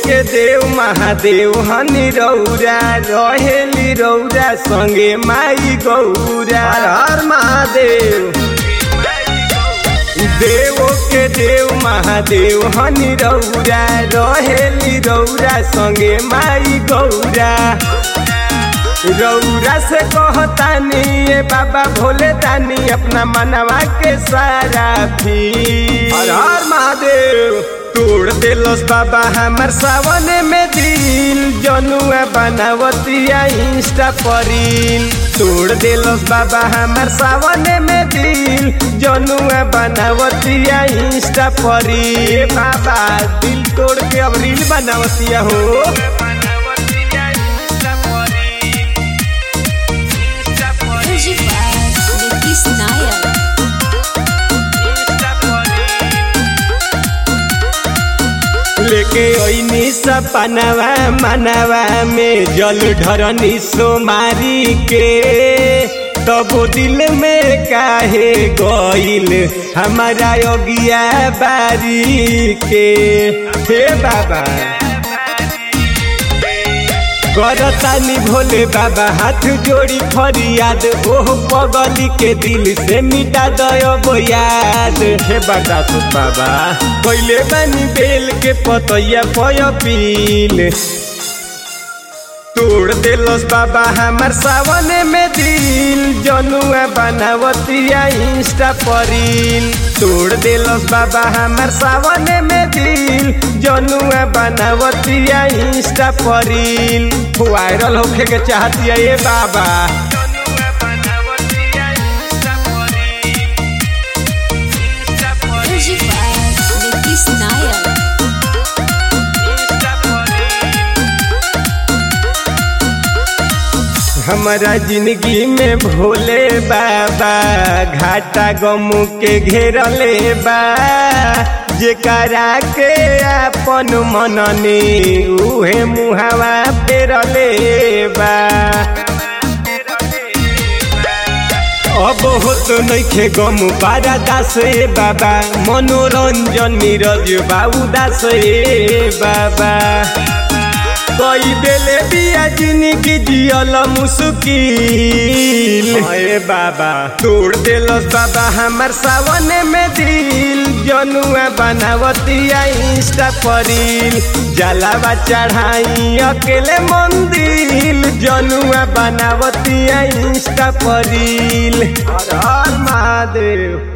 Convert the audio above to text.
के देव महादेव हनी रौरा रहेली रौरा संगे माई गौरा हर हर महादेव देव के देव महादेव हनी रौरा रहेली रौरा संगे माई गौरा रौरा से कहतानी ये बाबा भोले दानी अपना मनवा के सारा भी हर हर महादेव तोड़ देलस बाबा हमर सावन में दिल जनुआ बनावतिया इंस्टा परिल तोड़ देलस बाबा हमर सावन में दिल जनुआ बनावतिया इंस्टा परिल बाबा दिल तोड़ के अब रील बनावतिया हो Music by Nitish Nayak. लेके ओइनी सपनवा मनवा में जल ढरनी सोमारी के तब दिल में काहे गइल हमारा योगिया बारी के हे बाबा करतानी भोले बाबा हाथ जोड़ी फरियाद ओह पगली के दिल से मिटा दयो याद हे बाबा सुत बाबा पहले बानी बेल के पतैया पय पील तोड़ देलस बाबा हमार सावन में दिल जनुआ बनावतिया इंस्टा परिल तोड़ देलस बाबा हमार सावन में दिल जनुआ बनावतिया इंस्टा परिल वायरल होखे के चाहतिया ये बाबा Music by Nitish Nayak. हमारा जिंदगी में भोले बाबा घाटा गम के घेरले बा जेकरा के अपन मननी उहे मुहावा फेरले बा अब होत नइखे गम बारा दास ए बाबा मनोरंजन नीरज बाबू दास ए बाबा कई देले बिया जिंदगी जियल मुश्किल अरे बाबा तोड़ देलस बाबा हमार सावन में दिल जनुआ बनावतिया इंस्टा परिल जलावा चढ़ाई अकेले मंदिर जनुआ बनावतिया इंस्टा परिल हर हर महादेव